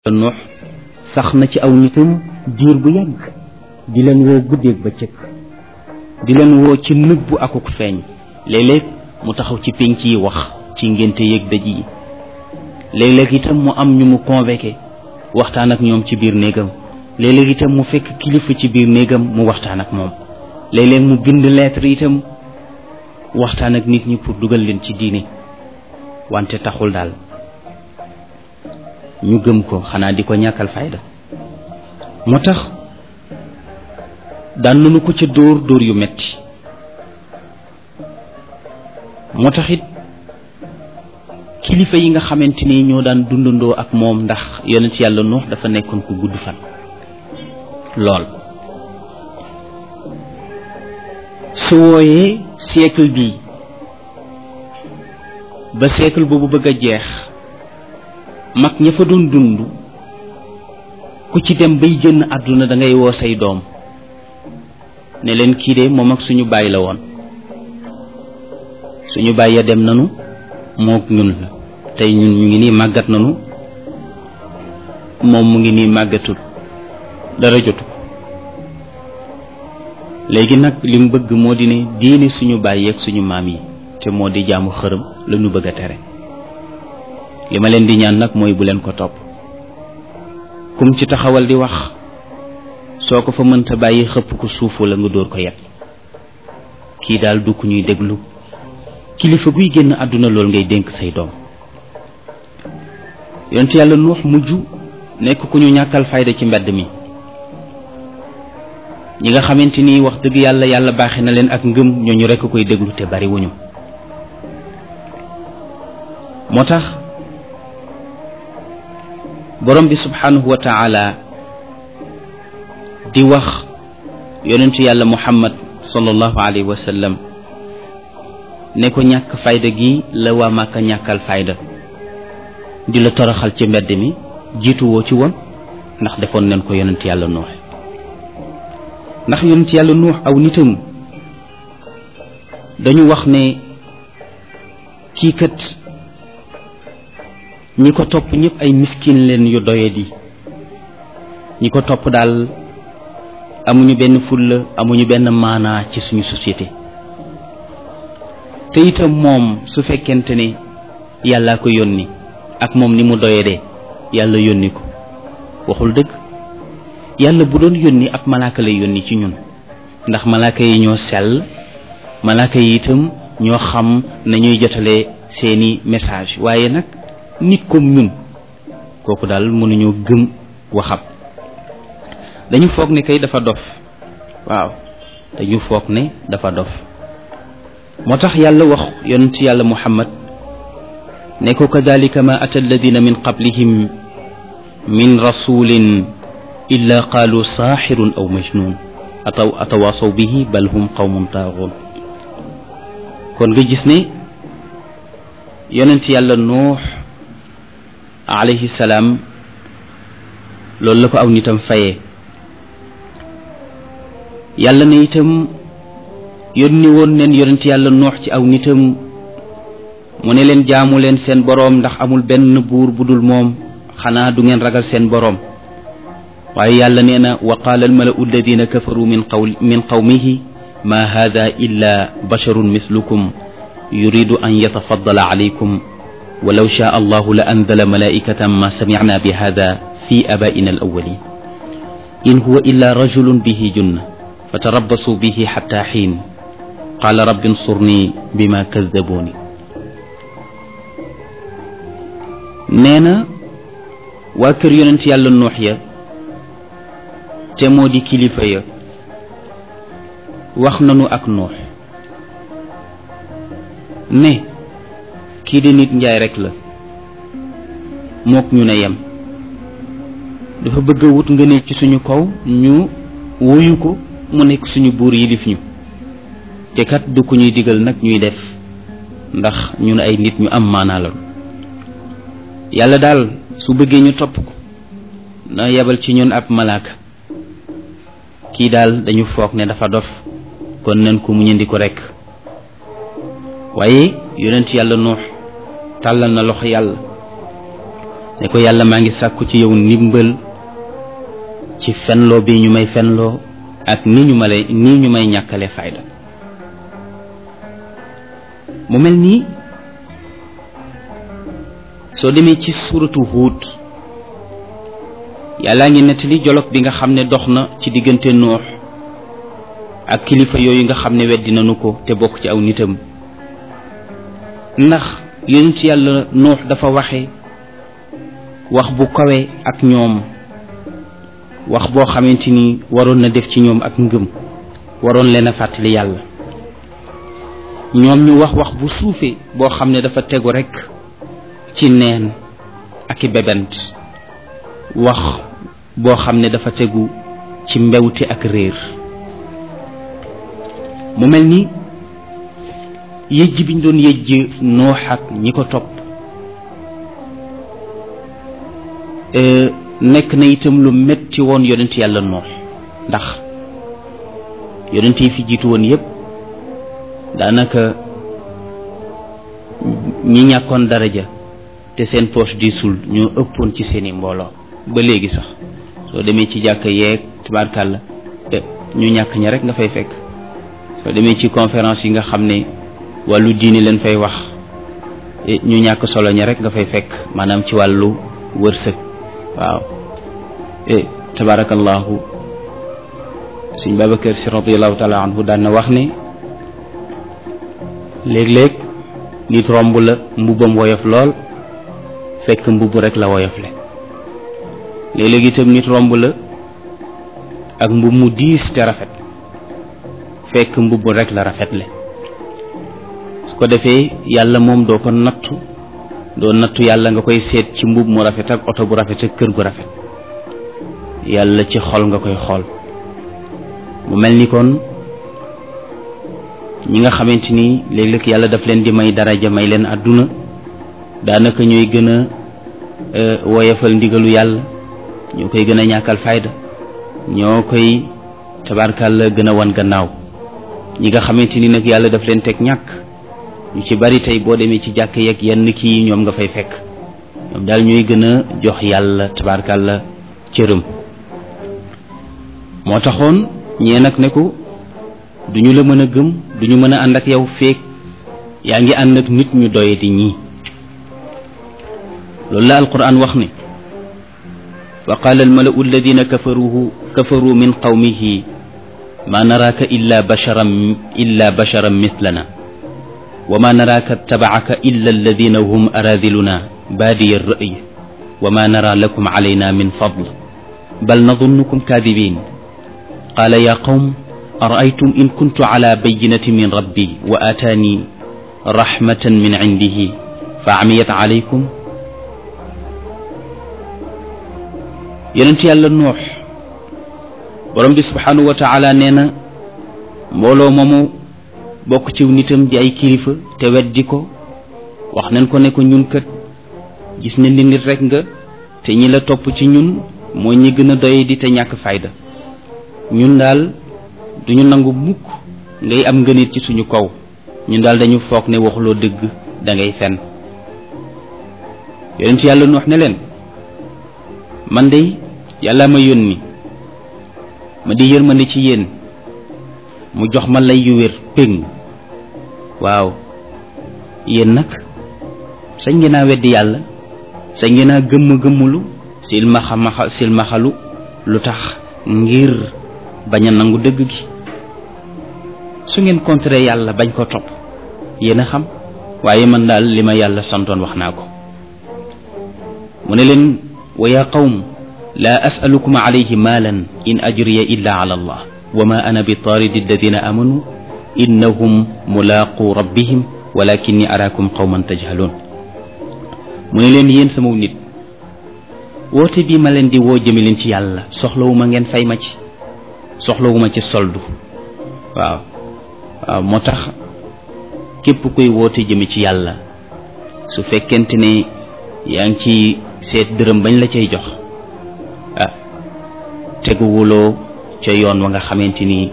nuux sax na ci aw nitam diir bu yàgg di leen woo guddeeg ba cëkk di leen woo ci nëbbu akuk feeñ léeg-léeg mu taxaw ci pénc yi wax ci ngénte yëg dëj yi léeg-léeg itam mu am ñu mu convoqué waxtaan ak ñoom ci biir néegam léeg-léeg itam mu fekk kilifa ci biir néegam mu waxtaan ak moom léeg-léeg mu bind lettre itam waxtaan ak nit ñi pour dugal leen ci diine wante taxul daal ñu gëm ko xanaa di ko ñàkkal fayda moo tax daan nañu ko ca dóor dóor yu metti moo tax it kilifa yi nga xamante ni ñoo daan dundandoo ak moom ndax yonent yàlla nuux dafa nekkoon ku gudd fan lool su wooyee siècle bii ba siècle boobu bëgg a jeex mag ña fa doon dund ku ci dem bay génn àdduna da ngay woo say doom ne leen kii de moom ak suñu baay la woon suñu baay ya dem nanu mook ñun la tey ñun ñu ngi nii màggat nanu moom mu ngi nii màggatul dara jotu léegi nag li mu bëgg moo di ne diine suñu baay yeeg suñu maam yi te moo di jaamu xërëm la ñu bëgg a tere li ma leen di ñaan nag mooy bu leen ko topp kum ci taxawal di wax soo ko fa mënta bàyyi xëpp ko suufu la nga dóor ko yet kii daal du ku ñuy déglu kilifa guy génn àdduna loolu ngay dénk say doom yonent yàlla nuux mujj nekk ku ñu ñàkkal fayda ci mbedd mi ñi nga xamante ni wax dëgg yàlla yàlla baaxe na leen ak ngëm ñooñu rekk koy déglu te bari wuñu moo tax borom bi subhanahu wa taala di wax yonentu yàlla muhammad sallallahu alayhi wa sallam ne ko ñàkk fayda gi la waa màkka ñàkkal fayda di la toroxal ci mbedd mi jiitu woo ci woon ndax defoon nañ ko yonent yàlla nuux ndax yonent yàlla nuux aw nitam dañu wax ne kii kat ñi ko topp ñëpp ay miskin leen yu doyadi ñi ko topp daal amuñu benn fulla amuñu benn maanaa ci suñu société te itam moom su fekkente ne yàllaa ko yónni ak moom ni mu doyadee yàlla yónni ko waxul dëgg yàlla bu doon yónni ab malaaka lay yónni ci ñun ndax malaaka yi ñoo sell malaaka yi itam ñoo xam nañuy jotalee seeni message waaye nag nit comme ñun kooku daal mënuñoo gëm waxam dañu foog ne kay dafa dof waaw dañu foog ne dafa dof moo tax yàlla wax yonent yàlla muhammad ne ko kadalika ma ata alladina min qablihim min rasulin illa qaalu saaxirun aw majnun ataw atawaasaw bihi bal hum qawmun taaxuun kon nga gis ne yonent yàlla nuux alayhi salaam loolu la ko aw nitam fayee yàlla ne itam yónni woon neen yonent yàlla nuux ci aw nitam mu ne leen jaamu leen seen boroom ndax amul benn buur bu dul moom xanaa du ngeen ragal seen boroom waaye yàlla nee na wa qaala almalau alladina kafaru min qawl min qawmihi ma hada illa basharun mislukum yuridu an yatafaddala alaykum walaw shaa allahu la anzala malaikatan ma samicna bi hada fi abaina alawalin in huwa illa rajulun bihi junna fatarabbasuu bihi xatta xiin qaala rabbi nsurni bima kaddabuuni nee na waa kër yonent yàlla nuux ya te moo di kilifa ya wax nanu ak nuux ne kii di nit njaay rekk la mook ñu ne yem dafa bëgg a wut nga ne ci suñu kaw ñu wuyu ko mu nekk suñu buur yilif ñu te kat du ku ñuy digal nag ñuy def ndax ñun ay nit ñu am maanaa la yàlla daal su bëggee ñu topp ko na yebal ci ñun ab malaaka kii daal dañu foog ne dafa dof kon nañ ko mu ñëndi ko rekk waaye yonent yàlla nuux tàllal na loxo yàlla ne ko yàlla maa ngi sàkku ci yow ndimbal ci fenloo bi ñu may fenloo ak ni ñu ma lay nii ñu may ñàkkale fayda mu mel nii soo demee ci suuratu Huud yàllaa ngi nettali jolog bi nga xam ne dox na ci diggante noox ak kilifa yooyu nga xam ne weddi nañu ko te bokk ci aw nitam ndax yonent yàlla noox dafa waxe wax bu kawe ak ñoom wax boo xamante ni waroon na def ci ñoom ak ngëm waroon leen a fàttali yàlla ñoom ñu wax wax bu suufe boo xam ne dafa tegu rekk ci neen ak i bebent wax boo xam ne dafa tegu ci mbewte ak réer mu mel ni yëjj biñ doon yëjj noox ak ñi ko topp nekk na itam lu metti woon yonent yàlla noox ndax yonent yi fi jiitu woon yépp daanaka ñi ñàkkoon daraja te seen poche diisul ñoo ëppoon ci seeni mbooloo ba léegi sax soo demee ci jàkk yeeg tabarkàlla ñu ñàkk ña rek nga fay fekk soo demee ci conférence yi nga xam ne wàllu diini leen fay wax ñu ñàkk solo ña rek nga fay fekk maanaam ci wàllu wërsëg waaw tabarakallahu sëñ Babacar si radiallahu taala anhu daan na wax ne léeg-léeg nit romb la mbubbam woyof lool fekk mbubb rek la woyofle léeg-léeg itam nit romb la ak mbubb mu diis te rafet fekk mbubb rek la rafetle su ko defee yàlla moom doo ko nattu doo nattu yàlla nga koy seet ci mbubb mu rafet ak oto bu rafet ak kër gu rafet yàlla ci xol nga koy xool mu mel ni kon ñi nga xamante ni léeg-léeg yàlla daf leen di may daraja may leen àdduna daanaka ñooy gën a woyafal ndigalu yàlla ñoo koy gën a ñàkkal fayda ñoo koy tabarkàlla gën a wan gannaaw ñi nga xamante ni nag yàlla daf leen teg ñàkk ñu ci bari tey boo demee ci jàkk yeeg yenn kii ñoom nga fay fekk ñoom daal ñooy gën a jox yàlla tabarkàlla cërëm moo taxoon ñee nag ne ko duñu la mën a gëm duñu mën a ànd ak yow feek yaa ngi ànd ak nit ñu doye di ñii loolu la alquran wax ne wa qaala almalau alladina kafaruhu kafaru min qawmihi ma naraaka illa basharan illa basharan mithlana wa ma naraaka tabacaka illa alladina hum aradiluna baadiya alra'y wa ma nara lakum calayna min fadl bal nadunnukum kaadibin qaala ya qawm أرأيتم إن كنت على بينة من ربي وآتاني رحمة من عنده فعميت عليكم yonent yàlla noox borom bi subhanahu wa taala nee na mbooloo moomu bokk ci nitam di ay kilifa te weddi ko wax nañ ko ne ko ñun kat gis nañ ni nit rek nga te ñi la topp ci ñun mooy ñi gën a doye di te ñàkk fayda ñun daal duñu nangu mukk ngay am ngënit ci suñu kaw ñun daal dañu foog ne waxuloo dëgg da ngay fen yonent yàlla nu wax ne leen man de yàlla ma yónni ma di yërmande ci yéen mu jox ma lay yu wér péng waaw yéen nag sañ ngeen a weddi yàlla sañ ngeen a gëmm gëmmulu silmaxa maxa silmaxalu lu tax ngir bañ a nangu dëgg gi su ngeen contré yàlla bañ ko topp yéen a xam waaye man daal li ma yàlla santoon wax naa ko mu ne leen wa yaa qawm laa asalukum alayhi maalan in ajriya illa ala allah wa ma ana bi taaridi alladina amanu innahum mulaaqu rabbihim walakinni araakum qawman tajhaluun mu ne leen yéen sama nit woote bii ma leen di woo jëme leen ci yàlla soxlawuma ngeen fay ma ci soxlawuma ci soldu waaw waaw moo tax képp kuy woote jëme ci yàlla su fekkente ne yaa ngi ci seet dërëm bañ la cay jox ah teguwuloo ca yoon wa nga xamante ni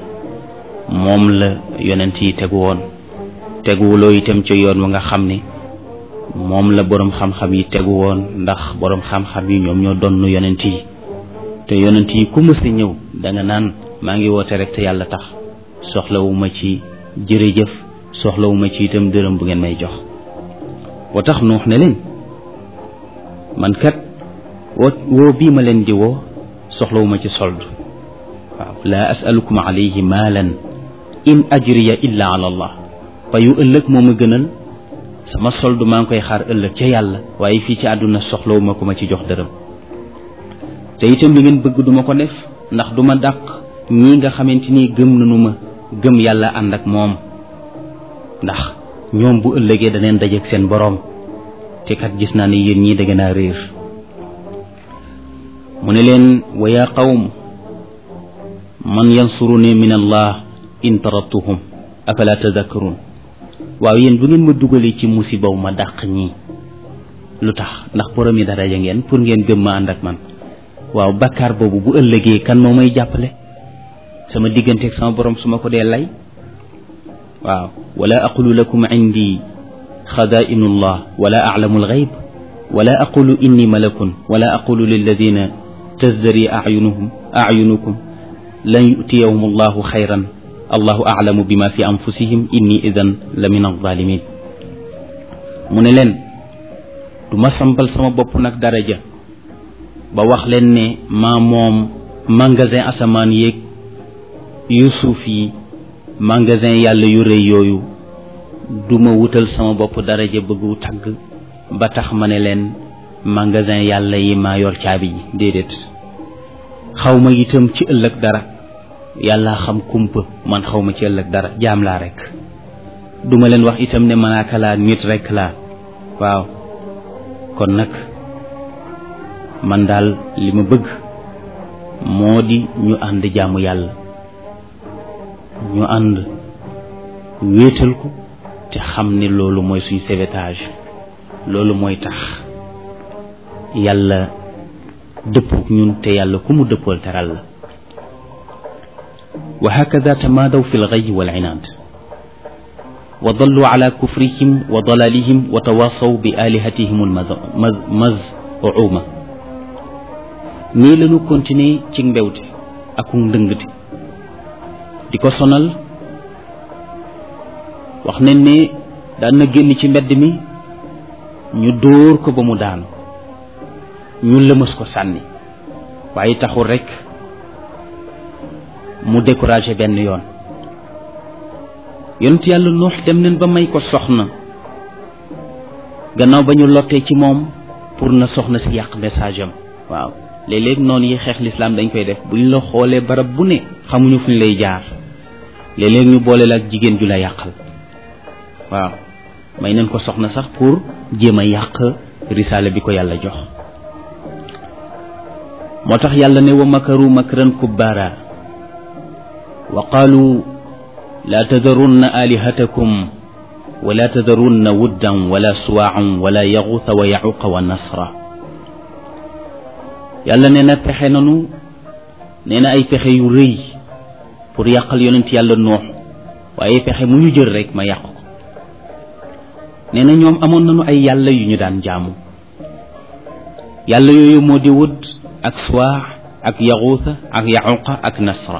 moom la yonent yi tegu woon teguwuloo itam ca yoon wa nga xam ne moom la boroom xam-xam yi tegu woon ndax boroom xam-xam yi ñoom ñoo donn yonent yi te yonent yi ku mës a ñëw danga naan maa ngi woote rek te yàlla tax soxlawuma ci jërëjëf soxlawuma ci itam dërëm bu ngeen may jox wa tax nuux ne leen man kat woo woo bii ma leen di woo soxlawuma ci sold waaw laa asalukum alayhi maalan in ajriya illa ala allah payu ëllëg moo ma gënal sama sold maa ngi koy xaar ëllëg ca yàlla waaye fii ci àdduna soxlawuma ko ma ci jox dërëm te itam li ngeen bëgg duma ko def ndax duma dàq ñii nga xamante ni gëm nañu ma gëm yàlla ànd ak moom ndax ñoom bu ëllëgee daneen dajeek seen boroom te kat gis naa ne yéen ñii da ngeen a réer mu ne leen wa yaa qawm man yansuruni min allah in tarattuhum afala tadakkarun waaw yéen bu ngeen ma dugalee ci musibaw ma dàq ñii lu tax ndax borom yi daraja ngeen pour ngeen gëm ma ànd ak man waaw bakkaar boobu bu ëllëgee kan moo may jàppale sama digganteeg sama borom su ma ko dee lay waaw wala aqulu lakum indi xadaa'inu llah wala aclamu alxayb wala aqulu inni malakun wala aqulu lilladina tazdari acyunuhum acyunukum lan yutiyahum allahu xayran allahu aclamu bima fi anfusihim inni idan la min alzalimin mu ne leen du ma sampal sama bopp nag daraja ba wax leen ne maa moom magasin asamaan yéeg yu suuf yi magasin yàlla yu rëy yooyu du ma wutal sama bopp daraja bëggu tagg ba tax ma ne leen magasin yàlla yi maa yor caabi yi déedéet xaw ma itam ci ëllëg dara yàlla xam kumpa man xaw ma ci ëllëg dara jaam laa rek duma leen wax itam ne malaaka laa nit rek laa waaw kon nag man daal li ma bëgg moo di ñu ànd jaamu yàlla ñu ànd wéetal ko te xam ne loolu mooy suñ sauvetage loolu mooy tax yàlla dëppook ñun te yàlla ku mu dëppool teral la wa hakada tamaadaw fi lxay wal inaad wa dallu ala kufrihim wa dalalihim wa tawasaw bi alihatihim almazuma nii lañu continuer ci mbewte ak ndëngte di ko sonal wax nañ ne daan na génn ci mbedd mi ñu dóor ko ba mu daanu ñu lëmës ko sànni waaye taxul rekk mu découragé benn yoon yonent yàlla nuux dem nañ ba may ko soxna gannaaw ba ñu lottee ci moom pour na soxna si yàq message am waaw léeg-léeg noonu yi xeex lislaam dañ koy def bu ñu la xoolee barab bu ne xamuñu fu ñu lay jaar léeg-léeg ñu boole la ak jigéen ju la yàqal waaw may nañ ko soxna sax pour jéem a yàq risaale bi ko yàlla jox moo tax yàlla ne wa makaru makran kubbaara wa qaalu laa tadarunna alihatakum wala tadarunna wuddan wala suwaacan wala yaxuuta wa yaxuqa wa nasra yàlla nee na pexe nanu nee na ay pexe yu rëy pour yàqal yonent yàlla noox waaye pexe mu ñu jël rek ma yàq ko nee na ñoom amoon nañu ay yàlla yu ñu daan jaamu yàlla yooyu moo di wud ak suwaax ak yaxuuta ak yaxuqa ak nasra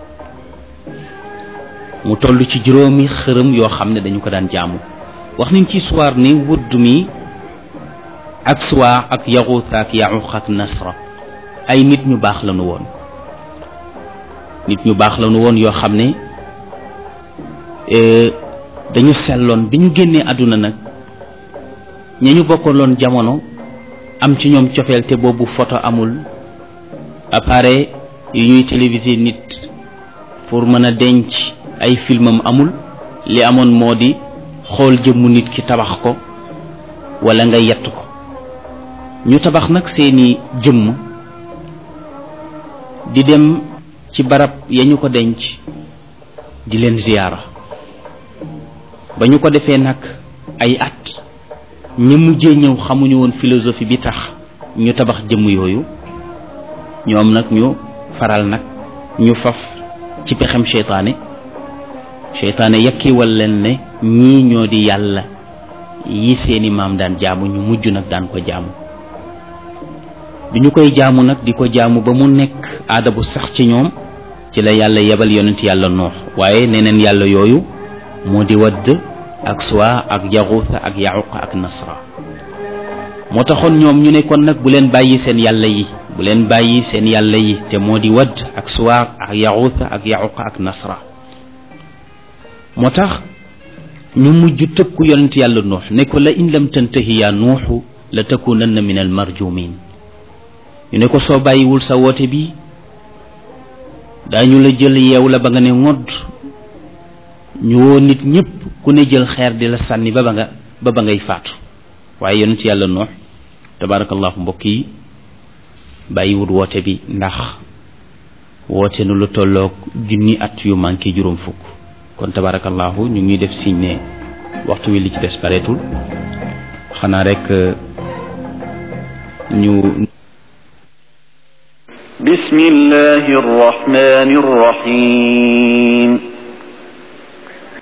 mu toll ci juróomi xërëm yoo xam ne dañu ko daan jaamu wax nañ ci suwaar ni wudd mi ak suwaax ak yaxuuta ak yaxuqa ak nasra ay nit ñu baax lañu woon nit ñu baax lañu woon yoo xam ne dañu selloon bi ñu génnee àdduna nag ña ñu bokkaloon jamono am ci ñoom cofeel te boobu photo amul appareil yu ñuy télévisé nit pour mën a denc ay filmam amul li amoon moo di xool jëmmu nit ki tabax ko wala nga yett ko ñu tabax nag seeni jëmm di dem ci barab ya ñu ko denc di leen ziyaara ba ñu ko defee nag ay at ñi mujjee ñëw xamuñu woon philosophie bi tax ñu tabax jëmm yooyu ñoom nag ñu faral nag ñu faf ci pexem seytaane seytaane yakkiwal leen ne ñii ñoo di yàlla yi seeni maam daan jaamu ñu mujj nag daan ko jaamu bi ñu koy jaamu nag di ko jaamu ba mu nekk aada bu sax ci ñoom ci la yàlla yebal yonent yàlla noox waaye neneen yàlla yooyu moo di wadd ak suwa ak yaxuusa ak yaxuq ak nasra moo taxoon ñoom ñu ne kon nag bu leen bàyyi seen yàlla yi bu leen bàyyi seen yàlla yi te moo di wadd ak suwa ak yaxuusa ak yaxuq ak nasra moo tax ñu mujj tëkku yonent yàlla nuux ne ko la in lam tantahi yaa nuuxu la takunanna min al marjumin ñu ne ko soo bàyyiwul sa woote bi daañu la jël yeew la ba nga ne ngodd ñu woo nit ñépp ku ne jël xeer di la sànni ba ba nga ba ba ngay faatu waaye yonent yàlla nuux tabarakallahu mbokk yi bàyyiwul woote bi ndax woote nu lu tolloog junni at yu manqué juróom fukk kon tabarakallahu ñu ngi def signe ne waxtu wi li ci des bareetul xanaa rek ñu بسم الله الرحمن الرحيم